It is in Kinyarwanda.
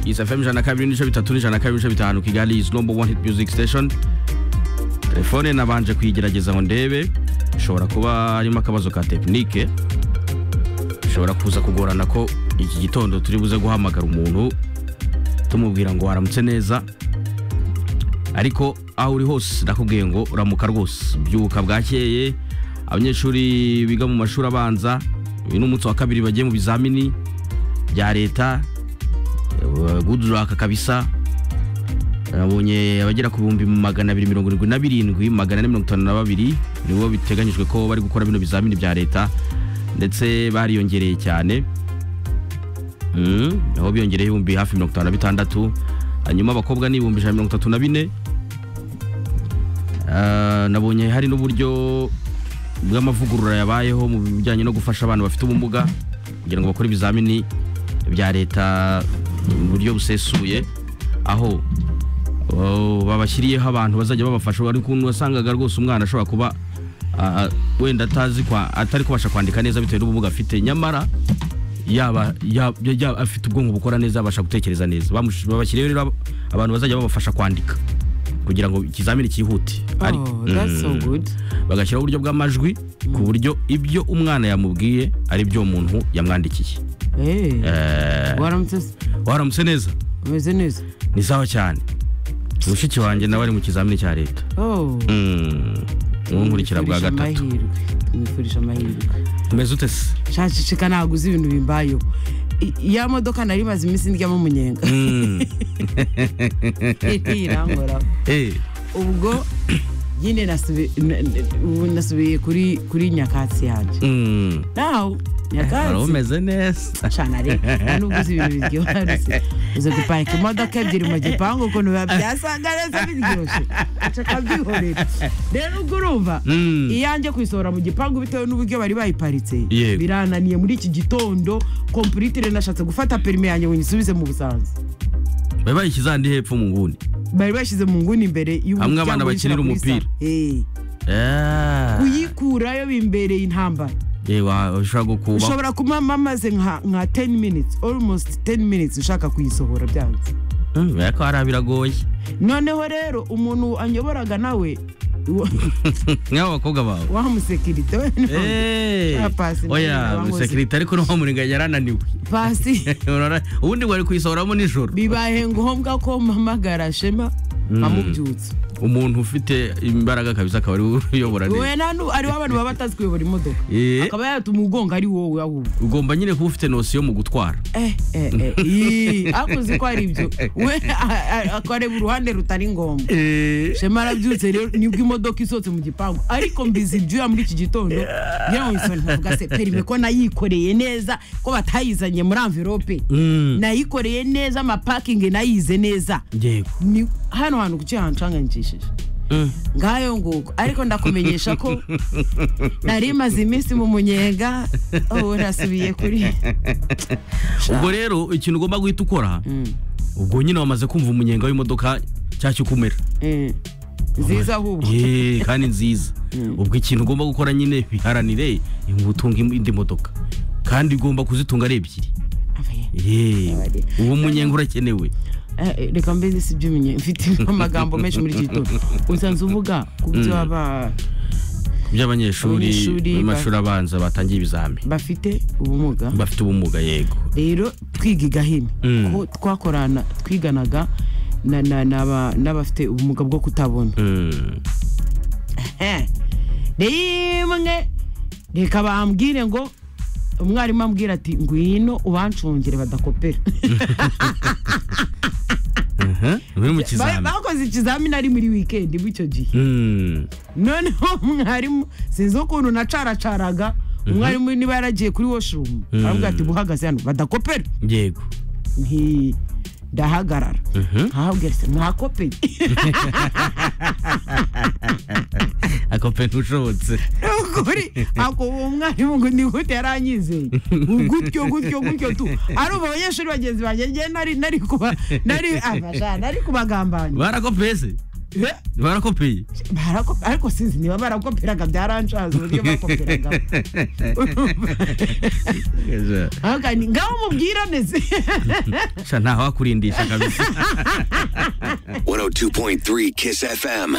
It's FM ijana kabiri n'ibice bitatu n'ijana kabiri n'ibice bitanu Kigali is number one hit music station telefone nabanje kuyigerageza ngo ndebe ishobora kuba harimo akabazo ka tekinike bishobora kuza kugorana ko iki gitondo turi buze guhamagara umuntu tumubwira ngo waramutse neza ariko aho uri hose nakubwiye ngo uramuka rwose byuka bwakeye abanyeshuri biga mu mashuri abanza uyu ni umunsi wa kabiri bagiye mu bizamini bya leta guduraka kabisa nabonye abagera ku bihumbi magana abiri mirongo irindwi na birindwi magana ane mirongo itanu na babiri nibo biteganyijwe ko bari gukora bino bizamini bya leta ndetse bariyongereye cyane aho biyongereye ibihumbi hafi mirongo itanu na bitandatu hanyuma abakobwa ni ibihumbi ijana mirongo itatu na bine nabonye hari n'uburyo bw'amavugurura yabayeho mu bijyanye no gufasha abantu bafite ubumuga kugira ngo bakore ibizamini bya leta mu buryo busesuye aho babashyiriyeho abantu bazajya babafasha ari ukuntu wasangaga rwose umwana ashobora kuba wenda atazi atari kubasha kwandika neza bitewe n'ubumuga afite nyamara yaba afite ubwonko bukora neza abasha gutekereza neza babashyiriyeho rero abantu bazajya babafasha kwandika kugira ngo ikizamini cyihute bagashyiraho uburyo bw'amajwi ku buryo ibyo umwana yamubwiye ari byo umuntu yamwandikiye waramutse neza umeze neza ni sawa cyane mushiki wanjye nawe ari mu kizamini cya leta nkurikira bwa gatatu mwifurije amahirwe umeze ute se nshacicika ntabwo uzi ibintu bimbayeho ya modoka nari maze iminsi ndyamo umunyenga irangoraho ubwo nyine nasubiye kuri nyakatsi yanjye nawe nyakatsi umeze neza cyane ari nubwo uzi ibintu biryoha uzi guparika imodoka ebyiri mu gipangu ukuntu biba byasanga neza biryoshye akabyihorera rero ubwo urumva iyanjye kuyisohora mu gipangu bitewe n'uburyo bari bayiparitse birananiye muri iki gitondo kompuritire nashatse gufata perime yanjye ngo nyisubize mu busanza bari bayishyize ahandi hepfo mu nguni bari bashyize mu nguni imbere hamwe abana bakinira umupira kuyikurayo bimbereye intambara ushobora kuba mamaze nka 10 minutes almost 10 minutes ushaka kuyisohora byanze biba ko hari biragoye noneho rero umuntu anyoboraga nawe nk'abo bakobwa bawe wa musekirite oya musekirite ariko n'uwo muringa yarananiwe pasi ubundi wari kuyisohoramo nijoro bibaye ngombwa ko mpamagara shema nkamubyutsa umuntu ufite imbaraga kabisa akaba ari uyobora neza ariho abantu baba batazi kuyobora imodoka akaba yatuma ugonga ari wowe ahubwo ugomba nyine kuba ufite nosiyo mu gutwara ariko uzi ko ari ibyo we akareba uruhande rutari ngombwa shema arabyutse rero nibwo imodoka isohotse mu gipangu ariko mbizi ibyuya muri iki gitondo ngira ngo nsoni nkavuga se perime ko nayikoreye neza ko batayizanye muri amvirope nayikoreye neza amapakingi nayize neza hano hantu kuki hancanganyikishije ngayo nguko ariko ndakumenyesha ko nari imaze iminsi mu munyenga ubu nasubiye kuri ubwo rero ikintu ugomba guhita ukora ubwo nyine wamaze kumva umunyenga w'imodoka cyashya ukumera nziza ahubwo kandi nziza ubwo ikintu ugomba gukora nyine biharanire utunga indi modoka kandi ugomba kuzitunga ari ebyiri uwo munyenga urakenewe reka mbese si byo umenye mfite amagambo menshi muri iki gitondo usanzwe uvuga ku byo aba ku by'abanyeshuri b'amashuri abanza batangiye ibizami bafite ubumuga bafite ubumuga yego rero twiga igahini aho twakorana twiganaga n'abafite ubumuga bwo kutabona rimwe reka bambwire ngo umwarimu ambwira ati ngwino ubancungire badakopera bakoze ikizamini ari muri wikendi bw'icyo gihe noneho mwarimu sinzi ukuntu nacaracaga umwarimu niba yaragiye kuri washurumu aravuga ati buhagaze hano badakopera yego ndahagarara nkahabwira se mwakopeye akopeye ntushobotse nukuri ako uwo mwarimu ngo ni gute yaranyizeye gutyo gutyo gutyo tu arumva abanyeshuri bagenzi banjye ngewe nari nari kuba nari abasha nari kubagambanya barakopeye se barakopeye barakopera ariko sinzi niba barakoperaga byarancaza uburyo bakoperaga ngaho mubwirane se ntaho wakurindisha kabisa 102.3 Kiss FM.